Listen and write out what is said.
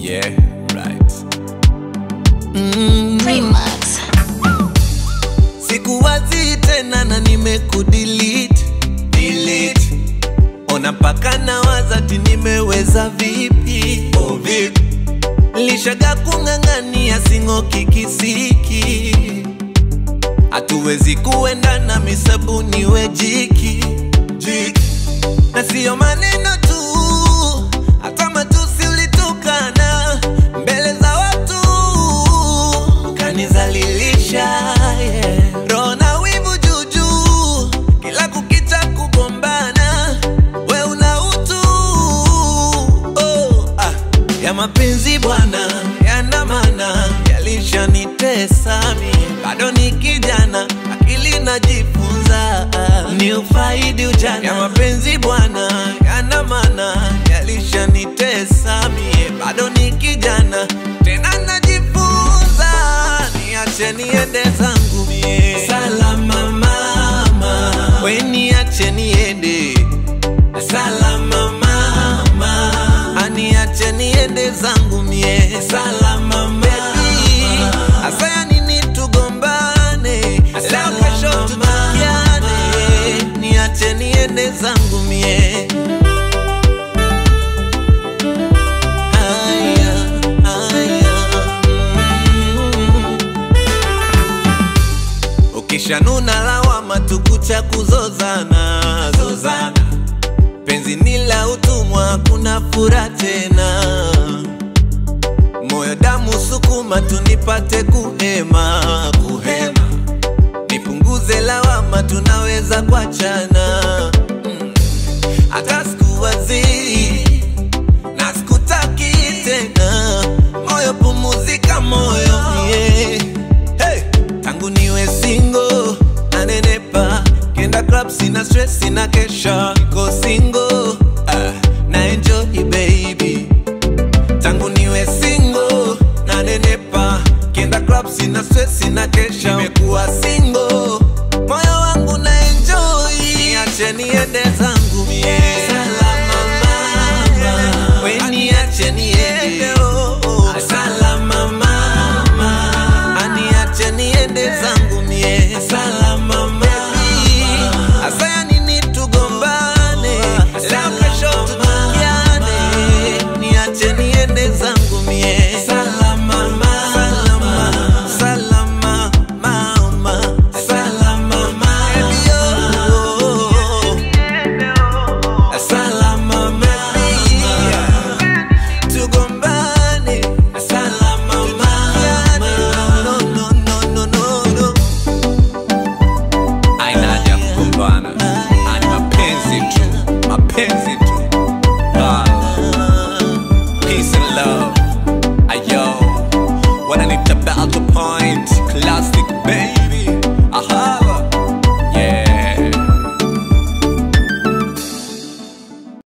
Yeah, right. Remax. sikuwazi tena na nimekudelete delete. ona mpaka na wazati nimeweza vipi oh, vipi lishaga kung'ang'ania sing'oki kisiki hatuwezi kuendana misabuni wejiki jiki na siyo maneno tu hata matusi ulitukana mbele za watu kanizalilisha yeah. roho na wivu juujuu kila kukicha kugombana we una utu oh, ah. ya mapenzi bwana yana maana yalishanitesa mi bado ni kijana akili najifunza ni ufaidi ujana ya mapenzi bwana yana maana yalishanitesa mie bado ni kijana tena najifunza niache niende zangu mie salama mama we niache niende salama mama aniache niende zangu mie salama baby asaya nini tugombane leo kesho tutukiane niache niende zangu mie Aya, aya, mm. ukishanuna lawama tukucha kuzozana zozana penzi ni la utumwa kuna fura tena moyo damu sukuma tunipate kuhema kuhema nipunguze lawama tunaweza kuachana Mm. hata sikuwazi na sikutaki tena moyo pumuzika moyo yeah. hey. tangu niwe singo nanenepa kenda club sina stress sina kesha niko singo ah, na enjoy baby tangu niwe singo nanenepa kenda club sina stress sina kesha nimekuwa singo moyo wangu na enjoy niache niende zangu mie salama mama we niache niende oh, oh. salama mama aniache niende zangu mie salama mama asaya nini tugombane leo kesho tutukiane niache niende zangu mie salama mama salama mama salama mama salama baby tugombane salama mama no no no no no no Aina haja ya kugombana, ani mapenzi tu, mapenzi